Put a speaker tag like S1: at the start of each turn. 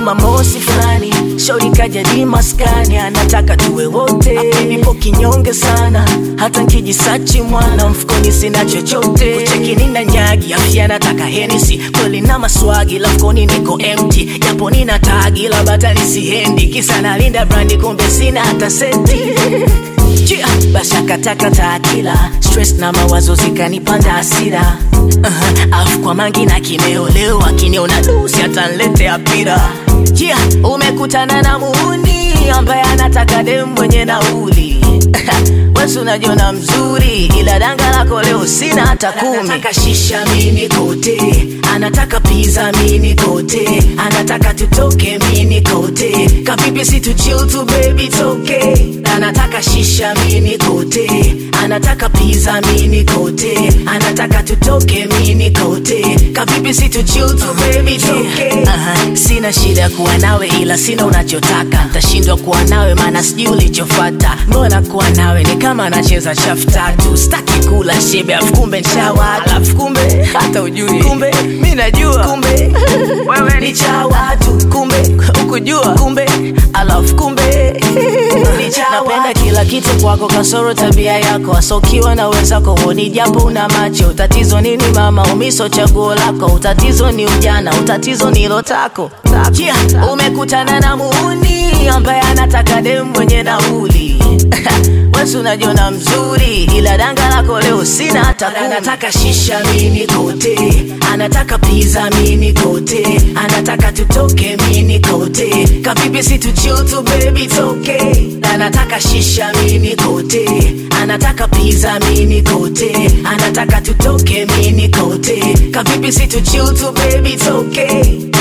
S1: Jumamosi fulani shauri kaja di maskani, anataka tuwe wote. Nipo kinyonge sana, hata nkijisachi mwana mfukoni sina chochote. Kucheki nina nyagi, afya nataka henisi, kweli na maswagi, lafukoni niko empty, japo nina tagi la batani siendi, kisa nalinda brandi, kumbe sina hata senti Chia, basi akataka taakila stress na mawazo zikanipanda hasira uh-huh. Afu kwa mangi na kimeoleo akiniona dusi atanletea pira Chia, umekutana na muuni ambaye anataka dem mwenye nauli Wesu unajiona mzuri ila danga lako leo sina hata kumi. Anataka shisha mini kote, anataka pizza mini kote, anataka tutoke mini kote, kapipi si tu chill tu baby toke. Anataka shisha mini kote, anataka pizza mini kote, anataka tutoke mini kote, kapipi si tu chill tu baby toke. Aha, sina shida ya kuwa nawe ila sina unachotaka, ntashindwa kuwa nawe maana sijui ulichofata. Mbona kuwa nawe ni kama nacheza chafu tatu, staki kula shebe afu kumbe nshawa, alafu kumbe hata ujui, kumbe mi najua, kumbe wewe ni cha watu, kumbe ukujua, kumbe alafu kumbe ni cha napenda kila kitu kwako, kasoro tabia yako, asokiwa na wenzako honi, japo una macho. Tatizo nini mama, umiso chaguo lako, utatizo ni ujana, utatizo ni lotako. Yeah, umekutana na muuni ambaye anataka dem mwenye nauli Wesu unajiona mzuri ila danga lako leo sina hata kumi. Anataka shisha mini kote, anataka pizza mini kote, anataka tutoke mini kote, kapipi si tu chill tu baby toke. Anataka shisha mini kote, anataka pizza mini kote, anataka tutoke mini kote, kapipi si tu chill tu baby toke.